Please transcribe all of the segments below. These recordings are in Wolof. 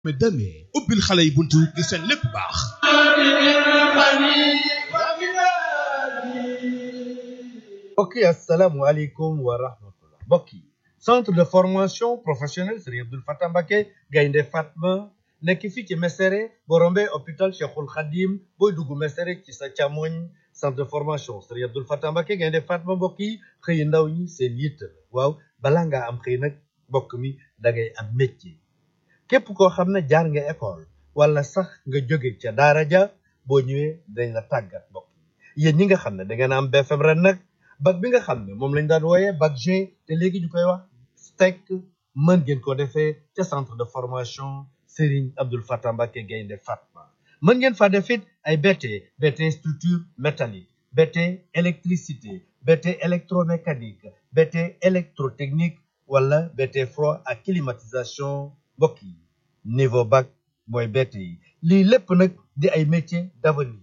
mais demee ubbil xale yi buntu ngir seen lépp baax mbokk yi asalaamualeykum wa rahmatullah mbokk yi centre de formation professionnelle Serigne Abdoul Fatah Mbacké Gaynde Fatma nekk fii ci Mesere boo rombee hôpital Cheikhul Khadim booy dugg Mesere ci sa càmmoñ centre de formation Serigne Abdoul Fatah Mbacké Gaynde Fatma mbokk yi xëy ndaw ñi seen yitt waaw balaa ngaa am xëy nag mbokk mi da ngay am métier képp koo xam ne jaar nga école wala sax nga jóge ca daara ja boo ñëwee dañ la tàggat mbokk yi yéen ñi nga xam ne da ngeen am BFM ren nag bac bi nga xam ne moom lañ daan wooyee bac G te léegi ñu koy wax STEC mën ngeen ko defee ca centre de formation Serigne Abdoul Fatah Mbacké Gaynde Fatma mën ngeen fa def it ay BT BT structure métallique BT électricité BT électromécanique BT électrotechnique wala BT froid ak climatisation mbokk yi niveau bac mooy BT yi lii lépp nag di ay métiers d'avenir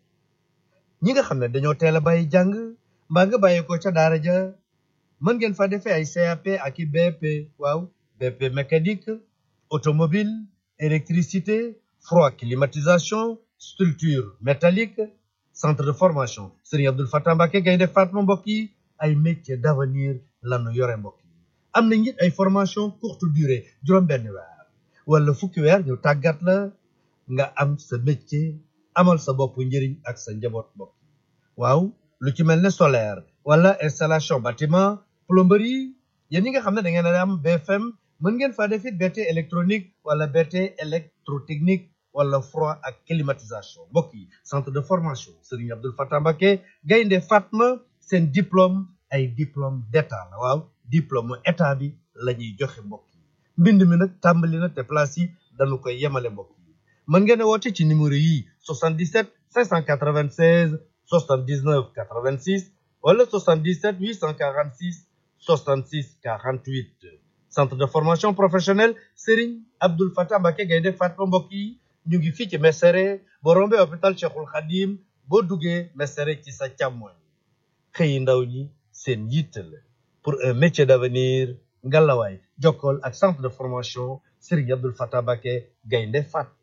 ñi nga xam ne dañoo teel a bàyyi jàng mbaa nga bàyyi ko ca daara ja mën ngeen fa defee ay CAP ak i BP waaw BP mécanique automobile électricité froid climatisation structure métallique centre de formation Serigne Abdoul Fatah Mbacké Gaynde Fatma mbokk yi ay métiers d'avenir lanu yore mbokk yi am na it ay formation courte durée juróom-benn weer wala fukki weer ñu tàggat la nga am sa métier amal sa bopp njëriñ ak sa njaboot mbokk yi waaw lu ci mel ne solaire wala installation bâtiment plomberie yéen ñi nga xam ne da ngeen a am BFM mën ngeen faa def it BT électronique wala BT électrotechnique wala froid ak climatisation mbokk yi centre de formation Serigne Abdoul Fatah Mbacké Gaynde Fatma seen diplôme ay diplôme d'état la waaw diplôme état bi la ñuy joxe mbokk yi mbind mi nag tàmbali na te place yi dañu koy yemale mbokk yi mën ngeen a woote ci numéro yi 77 596 79 86 wala 77 846 66 48 centre de formation professionnelle Serigne Abdoul Fatah Mbacké Gaynde Fatma mbokk yi ñu ngi fii ci Mesere boo rombee hôpital Cheikhul Khadim boo duggee Mesere ci sa càmmoñ xëyi ndaw ñi seen yitte la pour un métier d'avenir ngalawaay jokkool ak centre de formation Serigne Abdoul Fatah Mbacké Gaynde Fatma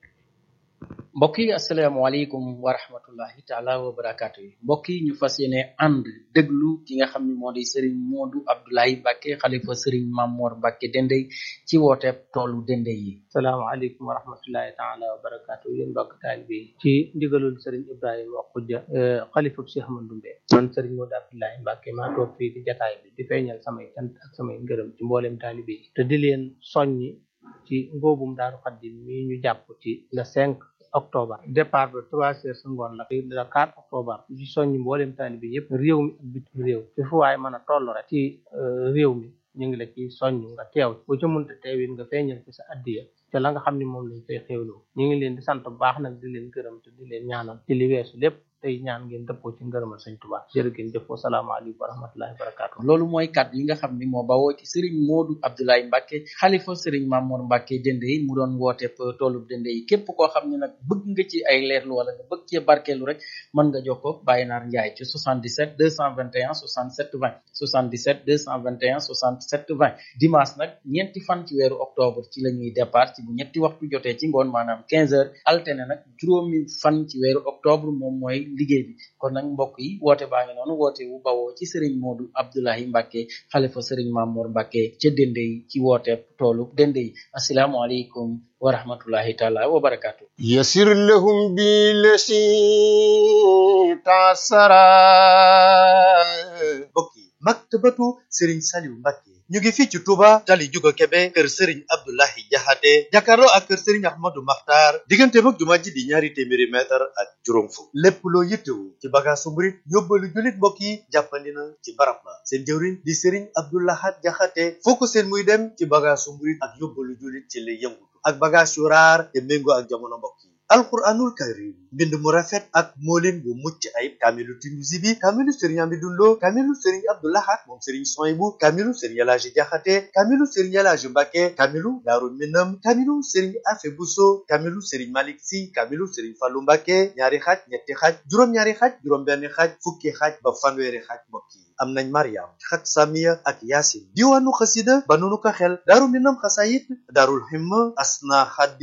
mbokk yi asalaamaaleykum wa rahmatullahi taala wa barakaatu yi mbokk yi ñu fas yéene ànd déglu ki nga xam ne moo di Serigne Modou Abdoulaye Mbacké xalifa Serigne Mamor Mbacké Dendey ci wooteeb toolu Dendey yi salaamaaleykum wa rahmatullahi taala wa barakaatu yéen mbokk taalibe yi ci ndigalul Serigne Ibrahima Khoudia xalifa Cheikh Ahmadou Mbacké man Serigne Modou Abdoulaye Mbacké maa toog fii di jataay bi di feeñal samay cant ak samay ngërëm ci mboolem taalibe yi te di leen soññi ci ngóobum Daaru Xaddim mi ñu jàpp ci le 5 octobre départ ba trois heures sa ngoon la le 4 octobre ci soññi mboolem taalibe yëpp réew mi ak bitim réew ci fu waay mën a toll rek ci réew mi ñu ngi la ci soññ nga teew bu ca mënta teewit nga feeñal ci sa addiya te la nga xam ne moom lañ fay xéwloo ñu ngi leen di sant bu baax nag di leen gërëm te di leen ñaanal ci li weesu lépp tey ñaan ngeen dëppoo ci ngërëmal sëñ Tuubaa jërë ngeen jëf wasalaamaaleykum wa rahmatullahi wa barakaatu loolu mooy kàddu yi nga xam ni moo bawoo ci Serigne Modou Abdoulaye Mbacké xalifa Serigne Mamour Mbacké Dendey mu doon wooteeb toolub Dendey yi képp koo xam ne nag bëgg nga ci ay leerlu wala nga bëgg cee barkeelu rek mën nga jokkoo Baye Naar Ndiaye ci 77 221 67 20 77 221 67 20 dimanche nag ñeenti fan ci weeru octobre ci la ñuy départ ci bu ñetti waxtu jotee ci ngoon maanaam 15 heures alterné nag juróomi fan ci weeru octobre moom mooy liggéey bi kon nag mbokk yi woote baa ngi noonu woote wu bawoo ci Serigne Modou Abdoulaye Mbacké xalifa Serigne Mamour Mbacké ca Dendey ci woote toolu Dendey asalaamaaleykum wa rahmatullahi taala wa barakaatu يسر لهم بالذي تعسرا mbokk yi maktabatu Serigne Saliou Mbacké ñu ngi fii ci Touba tali Juga Kebe kër Serigne Abdoulahi Jaxate jàkkaarloo ak kër Serigne Ahmadou Makhtar diggante mag jumaa ji di ñaari téeméeri mètre ak juróom fukk lépp loo yittewu ci bagaasu murit yóbbalu jullit mbokk yi jàppandi na ci barab ba seen jëwriñ di Serigne Abdoulahat Jaxate foo ko seen muy dem ci bagaasu murit ak yóbbalu jullit ci lay yëngutu ak bagage yu raar te méngoo ak jamono mbokk yi alquranul karim mbind mu rafet ak moolin bu mucc ayib kaamilu Tinusi bi kaamilu sëriñ Amidou Lo kaamilu sëriñ Abdoulahat moom sëriñ Soyibu kaamilu sëriñ Elaaji Jaxate kaamilu sëriñ Elaaji Mbàkke kaamilu Daaru Minam kaamilu sëriñ Afe Buso kaamilu sëriñ Malik Si kaamilu sëriñ Fallu Mbàkke ñaari xaaj ñetti xaaj juróom-ñaari xaaj juróom-benn xaaj fukki xaaj ba fanweeri xaaj mbokk yi am nañ mariam xat samiya ak yaasin diwaanu xasida banunu ko xel daaru minam xasayit daarul himma asna xaddi